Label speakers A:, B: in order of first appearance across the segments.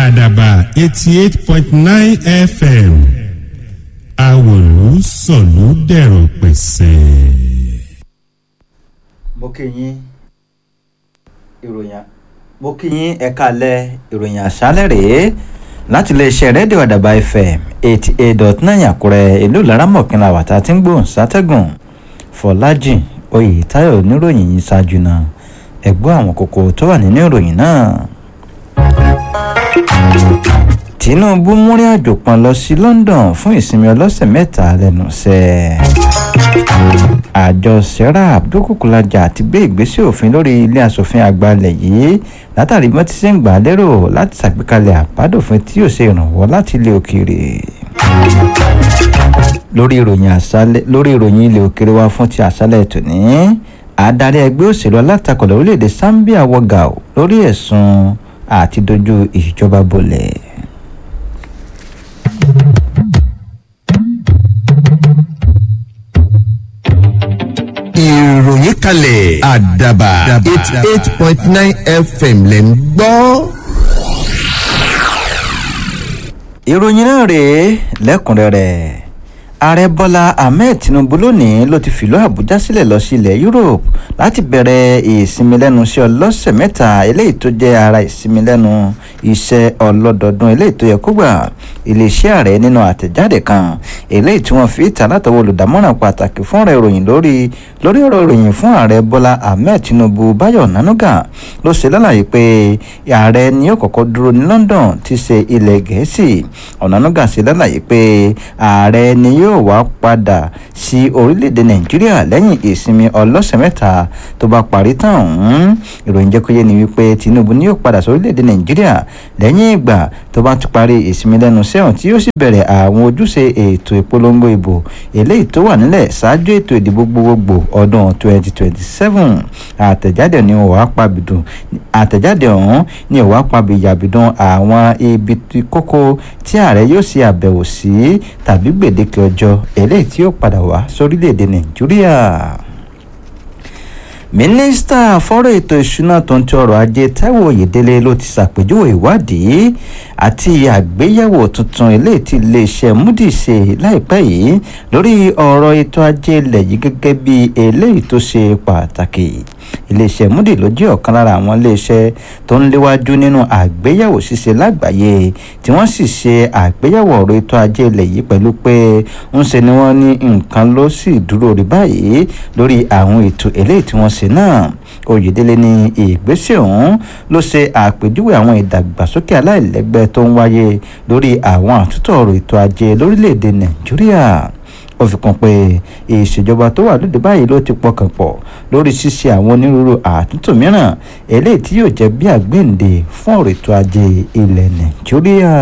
A: àdàbà eighty eight point nine fm àwòlú sọ̀lú dẹ̀rọ̀ pẹ̀sẹ̀.
B: mo kí yín ìròyìn mo kí yín ẹ̀ka alẹ́ ìròyìn àṣálẹ̀ rèé láti iléeṣẹ́ rédíò àdàbà fm eighty eight dot nine àkúrẹ́ ìlú laramọ̀kìnlá wàtá tí ń gbóhùn sátẹ́gùn fọlájì oyètáyọ̀ oníròyìn yìí ṣáájú náà ẹ̀gbọ́n àwọn kókó tó wà nínú ìròyìn náà. tinubu múrin àjò kan lọ sí london fún ìsinmi ọlọ́sẹ̀ mẹ́ta lẹ́nu iṣẹ́ àjọ serap dúkùkùlájà ti gbé ìgbésẹ̀ òfin lórí ilé asòfin àgbà ilẹ̀ yìí látàrí bí wọ́n ti ṣe ń gbà á lérò láti ṣàgbékalẹ̀ àbádòfin tí yóò ṣe ìrànwọ́ láti ilé òkèèrè lórí ìròyìn àṣálẹ̀ lórí ìròyìn ilé òkèèrè wa fún ti àṣálẹ̀ tòní adarí ẹgbẹ́ òṣèlú alátakò lórílẹ̀‐èdè zambia wọ́gà lórí ẹ̀sùn àti dojú ìjọba bolẹ̀.
C: ìròyìn kalẹ̀ àdàbà eighty eight point nine fm lẹ̀ ń gbọ́.
B: ìròyìn náà rèé lẹ́kùnrẹ́rẹ́ ààrẹ bọ́lá ahmed tinubu lónìí ló ti fìlú àbújá sílẹ̀ lọ sí ilẹ̀ europe láti bẹ̀rẹ̀ ìsinmi lẹ́nu iṣẹ́ ọlọ́sẹ̀ mẹ́ta eléyìí tó jẹ́ ara ìsinmi lẹ́nu iṣẹ́ ọlọ́dọọdún eléyìí tó yẹ kó gbà iléeṣẹ́ ààrẹ nínú àtẹ̀jáde kan eléyìí tí wọ́n fi ìta látọwọ́ olùdámọ̀ràn pàtàkì fún ọ̀rọ̀ ìròyìn lórí lórí ọ̀rọ̀ ìròyìn fún ààrẹ bọ́lá ahmed tinubu báyọ̀ nanuga ló ṣe lálàyé pé ààrẹ ni yóò kọ́kọ́ dúró ní london ti ṣe ilẹ̀ gẹ̀ẹ́sì ọ̀nànúgà ṣe lálàyé pé ààrẹ ni yóò yóò wá padà sí orílẹ̀-èdè nàìjíríà lẹ́yìn ìsinmi ọlọ́sẹ̀ mẹ́ta tó bá parí tán ọ̀hún ìròyìn jẹ́ kó yé ni wípé tinubu ni yóò padà sí orílẹ̀-èdè nàìjíríà lẹ́yìn ìgbà tó bá ti parí ìsinmi lẹ́nu sẹ́wọ̀n tí yóò sì bẹ̀rẹ̀ àwọn ojúṣe ètò ìpolongo ìbò eléyìí tó wà nílẹ̀ ṣáájú ètò ìdìbò gbogbogbò ọdún 2027 àtẹ̀jáde ni ó wá pabidùn àtẹ̀jáde ọ̀hún ni ó wá pabìyàbìdùn àwọn ibi kókó tí ààrẹ yóò ṣe àbẹ̀wò sí tàbí gbèdéke ọjọ́ àjọ eléyìí tí ó padà wá sórílẹ̀‐èdè nàìjíríà mínísítà fọ́rọ̀ ètò ìṣúná tó ń ti ọrọ̀ ajé taiwo oyèdélé ló ti ṣàpèjúwe ìwádìí àti àgbéyẹ̀wò tuntun eléyìí tí iléeṣẹ́ moody ṣe láìpẹ́ yìí lórí ọ̀rọ̀ ètò ajé ilẹ̀ yìí gẹ́gẹ́ bí eléyìí tó ṣe pàtàkì iléeṣẹ́ moody ló jẹ́ ọ̀kan lára àwọn iléeṣẹ́ tó ń léwájú nínú àgbéyẹ̀wò ṣíṣe lágbàáyé tí wọ́n sì ṣe àgbéyẹ̀wò ọ̀rọ̀ ètò ajé ilẹ̀ yìí pẹ̀lú pé ń ṣe ni wọ́n ní nǹkan ló sì dúró rí báyìí lórí àwọn ètò eléyìí tí wọ́n ṣe náà oyèdélé ní ìgbésẹ̀ ọ̀hún ló ṣe àpèjúwe àwọn ìdàgbàsókè aláìlẹ́gbẹ́ tó ń wáyé lórí àwọn àtúntò ọ̀rọ̀ ètò ajé lórílẹ̀‐èdè nàìjíríà ó fi kún pé ìṣèjọba tó wà lóde báyìí ló ti pọkàn pọ̀ lórí ṣíṣe àwọn onírúurú àtúntò mìíràn eléyìí tí yóò jẹ́ bí àgbéǹde fún ọ̀rọ̀ ètò ajé ilẹ̀ nàìjíríà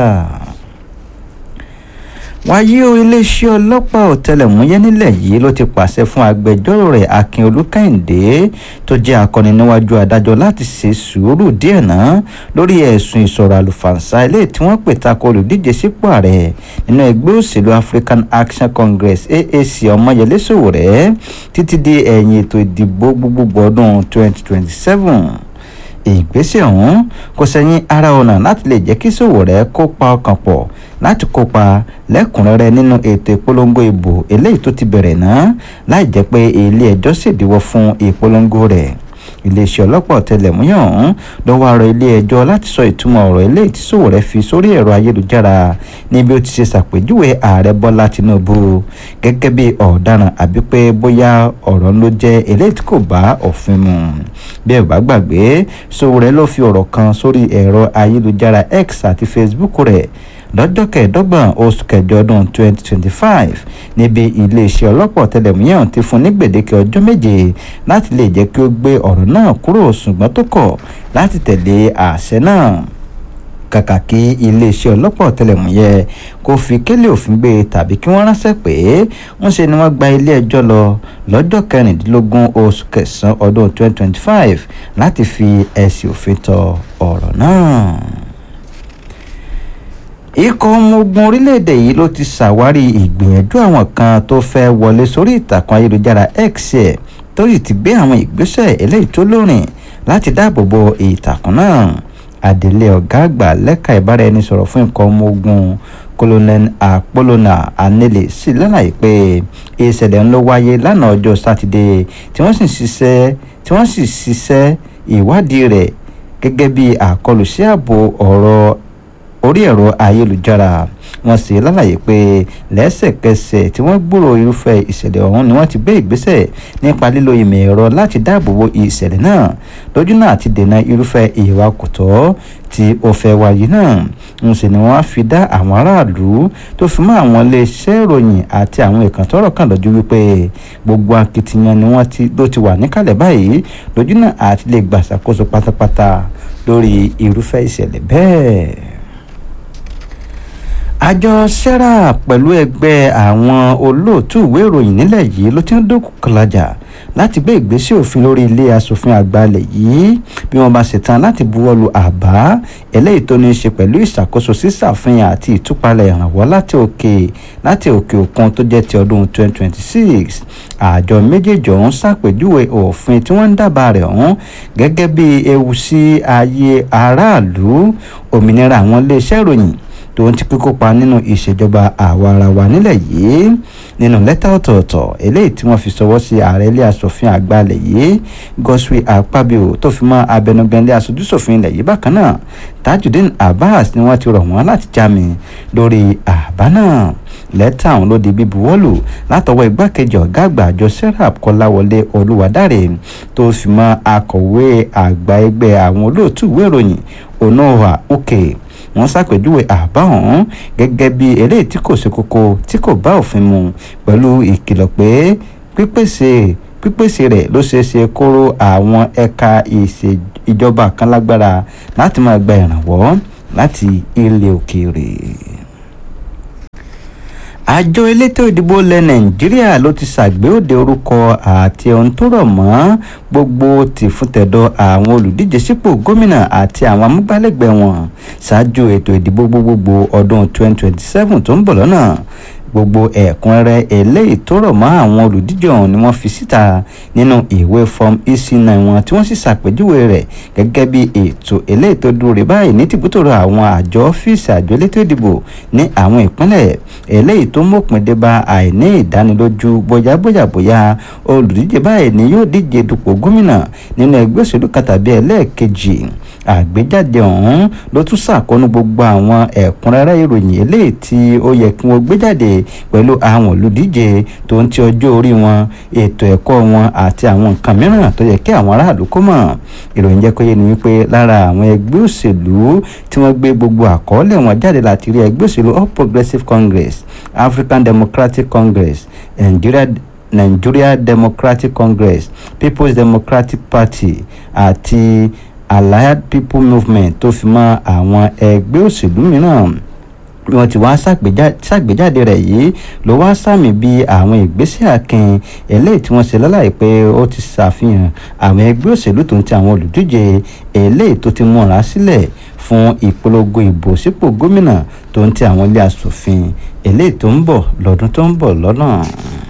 B: wáyé o iléeṣẹ́ ọlọ́pàá ọ̀tẹlẹ̀múyẹ́ nílẹ̀ yìí ló ti pàṣẹ fún agbẹjọ́rò rẹ̀ akin olúkàyìndé tó jẹ́ akọni níwájú adájọ́ láti ṣe sùúrù díẹ̀ náà lórí ẹ̀sùn ìsọ̀rọ̀ àlùfàǹsá ilé tí wọ́n pè ta ko olùdíje sípò ààrẹ nínú ẹgbẹ́ òṣèlú african action congress aac ọmọyẹlé sowore títí di ẹ̀yìn ètò ìdìbò gbogbogbò ọdún 2027 ìgbésẹ̀ ọ̀hún kò sẹ́yìn ara ọ̀nà láti lè jẹ́ kí Sowore kópa ọkàn pọ̀ láti kópa lẹ́kùnrẹ́rẹ́ nínú ètò ìpolongo ìbò eléyìí tó ti bẹ̀rẹ̀ náà láì jẹ́ pé ilé ẹjọ́ ṣèdíwọ́ fún ìpolongo rẹ̀ iléeṣẹ́ ọlọ́pàá ọ̀tẹlẹ̀múyẹ́ ọ̀hún ló wá rọ ilé ẹjọ́ láti sọ ìtumọ̀ ọ̀rọ̀ eléyìí tí Sowore fi sórí ẹ̀rọ ayélujára níbi ó ti ṣe ṣàpèjúwe ààrẹ Bọ́lá Tinubu gẹ́gẹ́ bí ọ̀daràn àbí pé bóyá ọ̀rọ̀ ló jẹ́ eléyìí tí kò bá òfin mu bí ẹ bá gbàgbé Sowore ló fi ọ̀rọ̀ kan sórí ẹ̀rọ ayélujára X àti Facebook rẹ̀ lọ́jọ́ kẹẹ̀ẹ́dọ́gbọ̀n oṣù kẹjọ ọdún 2025 níbi iléeṣẹ́ ọlọ́pàá ọ̀tẹlẹ̀múyẹ́ ti fún ní gbèdéke ọjọ́ méje láti lè jẹ́ kí ó gbé ọ̀rọ̀ náà kúrò ṣùgbọ́n tó kọ̀ láti tẹ̀lé àṣẹ náà kàkà kí iléeṣẹ́ ọlọ́pàá ọ̀tẹlẹ̀múyẹ́ kó fi kélé òfin gbé tàbí kí wọ́n ránṣẹ́ pé ń ṣe ni wọ́n gba ilé ẹjọ́ lọ lọ́jọ́ kẹrìndínlógún oṣù kẹsàn-án ọdún 2025 láti fi ẹ̀sìn òfin tọ ọ̀rọ̀ náà ikọ̀ ọmọ ogun orílẹ̀-èdè yìí ló ti ṣàwárí ìgbìyànjú àwọn kan tó fẹ́ wọlé sórí ìtàkùn ayélujára x ẹ̀ tó sì ti gbé àwọn ìgbésẹ̀ eléyìí tó lórin láti dáàbò bo ìtàkùn náà adelé ọ̀gá àgbà lẹ́ka ìbáraẹnisọ̀rọ̀ fún nǹkan ọmọ ogun colonel apolona anele sì lálàyé pé ìṣẹ̀lẹ̀ ń lọ wáyé lánàá ọjọ́ sátidé tí wọ́n sì ṣiṣẹ́ tí wọ́n sì ṣiṣẹ́ ìwádìí rẹ̀ gẹ́gẹ́ bí àkọlù sí ààbò ọ̀rọ̀ orí ẹ̀rọ ayélujára wọ́n sì lálàyé pé lẹ́sẹ̀kẹsẹ̀ tí wọ́n gbúrò irúfẹ́ ìṣẹ̀lẹ̀ ọ̀hún ni wọ́n ti gbé ìgbésẹ̀ nípa lílo ìmọ̀ ẹ̀rọ láti dáàbò bo ìṣẹ̀lẹ̀ náà lójú náà ti dènà irúfẹ́ ìwà kòtọ́ tí ó fẹ́ wáyé náà ń sì ni wọ́n á fi dá àwọn aráàlú tó fi mọ́ àwọn iléeṣẹ́ ìròyìn àti àwọn ìkàn tọ́rọ̀ kàn lójú wípé gbogbo akitiyan ni wọ́n ti ló ti wà níkàlẹ̀ báyìí lójú náà àti lè gbàṣàkóso pátápátá lórí irúfẹ́ ìṣẹ̀lẹ̀ bẹ́ẹ̀ àjọ serap pẹ̀lú ẹgbẹ́ àwọn olóòtú ìwé ìròyìn nílẹ̀ yìí ló ti ń dókòkòlajà láti gbé ìgbésẹ̀ òfin lórí ilé asòfin àgbà ilẹ̀ yìí bí wọ́n bá ṣetán láti buwọ́lu àbá eléyìí tó ní í ṣe pẹ̀lú ìṣàkóso sísàfihàn àti ìtúpalẹ̀ ìrànwọ́ láti òkè láti òkè òkun tó jẹ́ ti ọdún 2026 àjọ méjèèjì ọ̀hún ṣàpèjúwe òfin tí wọ́n ń dábàá rẹ̀ ọ̀hún gẹ́gẹ́ bí ewu sí ayé aráàlú òmìnira àwọn iléeṣẹ́ ìròyìn tó ń ti kíkópa nínú ìṣèjọba àwa ara wa nílẹ̀ yìí nínú lẹ́tà ọ̀tọ̀ọ̀tọ̀ eléyìí tí wọ́n fi ṣọwọ́ sí ààrẹ ilé asòfin àgbà ilẹ̀ yìí Godswill Akpabio tó fi mọ́ abẹnugan ilé aṣojúṣòfin ilẹ̀ yìí bákan náà Tajudeen Abbas ni wọ́n ti rọ̀ wọ́n láti jámi lórí àbá náà lẹ́tà ọ̀hún ló di bíbuwọ́lù látọwọ́ igbákejì ọ̀gá àgbà àjọ serap kọ́láwọlé olúwadáre tó fi mọ́ akọ̀wé àgbà ẹgbẹ́ àwọn olóòtú ìwé ìròyìn onoha uke wọ́n ṣàpèjúwe àbá ọ̀hún gẹ́gẹ́ bí eléyìí tí kò ṣe kókó tí kò bá òfin mu pẹ̀lú ìkìlọ̀ pé pípèsè pípèsè rẹ̀ ló ṣeé ṣe kóró àwọn ẹ̀ka ìjọba kan lágbára láti máa gba ìrànwọ́ láti ilẹ̀ òkèèrè àjọ elétò ìdìbò ilẹ̀ nàìjíríà ló ti ṣàgbéòde orúkọ àti ohun tó rọ̀ mọ́ gbogbo tìfúntẹ̀dọ̀ àwọn olùdíje sípò gómìnà àti àwọn amúgbálẹ́gbẹ̀ẹ́ wọn ṣáájú ètò ìdìbò gbogbogbò ọdún 2027 tó ń bọ̀ lọ́nà gbogbo ẹ̀kúnrẹ́rẹ́ eléyìí tó rọ̀ mọ́ àwọn olùdíje ọ̀hún ni wọ́n fi síta nínú ìwé form ec9 wọn tí wọ́n sì ṣàpèjúwe rẹ̀ gẹ́gẹ́ bí ètò eléyìí tó dúró rè báyìí ní tìbútòrò àwọn àjọ ọ́fíìsì àjọ elétò ìdìbò ní àwọn ìpínlẹ̀ eléyìí tó mọ̀pin dé bá àìní ìdánilójú bóyá bóyá bóyá olùdíje báyìí ni yóò díje dupò gómìnà nínú ẹgbẹ́ òṣèlú kan tàbí ẹlẹ́ẹ̀kejì àgbéjáde ọ̀hún ló tún ṣàkóónú gbogbo àwọn ẹ̀kúnrẹ́rẹ́ ìròyìn eléyìí tí ó yẹ kí wọ́n gbé jáde pẹ̀lú àwọn olùdíje tó ń ti ọjọ́ orí wọn ètò ẹ̀kọ́ wọn àti àwọn nǹkan mìíràn tó yẹ kí àwọn aráàlú kó mọ̀ ìròyìn jẹ́ kó yé ni wípé lára àwọn ẹgbẹ́ òṣèlú tí wọ́n gbé gbogbo àkọọ́lẹ̀ wọn jáde láti rí ẹgbẹ́ òṣèlú All Progressives Congress African Democratic Congress Nigeria Nigeria Democratic Congress People's Democratic Party àti Allied People Movement tó fi mọ́ àwọn ẹgbẹ́ òṣèlú mìíràn bí wọ́n ti wá ṣàgbéjáde rẹ̀ yìí ló wá sàmì bí àwọn ìgbésẹ̀ akin eléyìí tí wọ́n ṣe lálàyé pé ó ti ṣàfihàn àwọn ẹgbẹ́ òṣèlú tó ń ti àwọn olùdíje eléyìí tó ti múra sílẹ̀ fún ìpolongo ìbò sípò gómìnà tó ń ti àwọn ilé asòfin eléyìí tó ń bọ̀ lọ́dún tó ń bọ̀ lọ́nà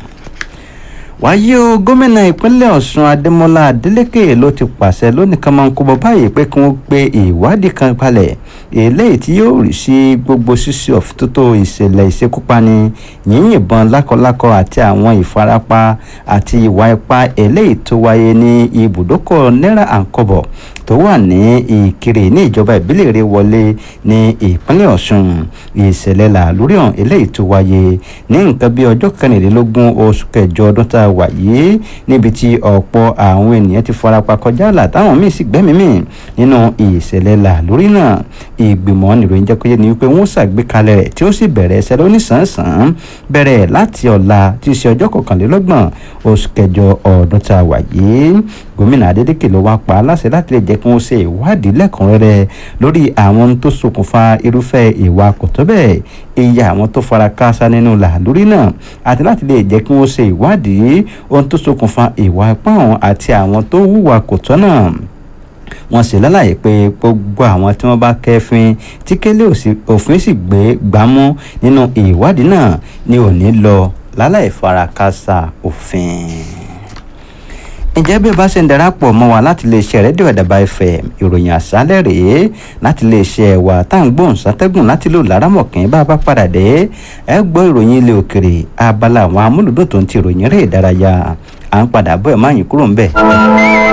B: wáyé o gómìnà ìpínlẹ̀ ọ̀ṣun adémọlá adélékè ló ti pàṣẹ lónìí kan máa ń kó bọ báyìí pé kí wọ́n gbé ìwádìí kan palẹ̀ eléyìí tí yóò rí sí gbogbo ṣíṣe ọ̀fìtótó ìṣẹ̀lẹ̀ ìṣekúpani yíyìnbọn lákọlákọ àti àwọn ìfarapa àti ìwà ipá eléyìí tó wáyé ní ibùdókọ̀ náírà àǹkọ̀bọ̀ tó wà ní ìkirè ní ìjọba ìbílẹ̀ rẹ̀ wọlé ní ìpínlẹ̀ ọ̀ṣun ìṣẹ̀lẹ̀ làlórí ọ̀hún eléyìí tó wáyé ní nǹkan bí ọjọ́ kẹrìnlélógún oṣù kẹjọ ọdún tá a wà yìí níbi tí ọ̀pọ̀ àwọn ènìyàn ti farapa kọjá àlà táwọn míì sì gbẹ́mìí mì nínú ìṣẹ̀lẹ̀ làlórí náà ìgbìmọ̀ nìròyìn jẹ́ kó yé ni wípé wọ́n ṣàgbékalẹ̀ rẹ̀ tí ó sì bẹ̀rẹ̀ ẹsẹ̀ lónìsànsán bẹ̀rẹ̀ láti ọ̀la tí í ṣe ọjọ́ kọkànlélọ́gbọ̀n oṣù kẹjọ ọdún tá a wà yìí gómìnà adédèké ló wá pa á láṣẹ láti lè jẹ́ kí wọ́n ṣe ìwádìí lẹ́kùnrẹ́rẹ́ lórí àwọn ohun tó ṣokùnfà irúfẹ́ ìwà kò tó bẹ́ẹ̀ iye àwọn tó fara káásá nínú làlórí náà àti láti lè jẹ́ kí wọ́n ṣe ìwádìí ohun tó ṣokùnfà ìwà ipá ọ̀hún àti àwọn tó hùwà kò tọ́ náà wọ́n sì lálàyé pé gbogbo àwọn tí wọ́n bá kẹ́fín tí kélé òfin sì gbé gbámú nínú ìwádìí náà ni ò ní lọ láláì farakásá òfin ǹjẹ́ bí o bá ṣe ń darapọ̀ mọ́ wa láti lè ṣe rédíò àdàbà fm ìròyìn àṣálẹ̀ rèé láti lè ṣe ẹ̀wà tá à ń gbóhùn sátẹ́gùn láti lò lárámọ̀kín bá a bá padà dé ẹ gbọ́ ìròyìn ilé òkèrè abala àwọn amúlùdùn tó ń ti ìròyìn eré ìdárayá à ń padà bọ́ ẹ̀ máa yín kúrò ń bẹ̀.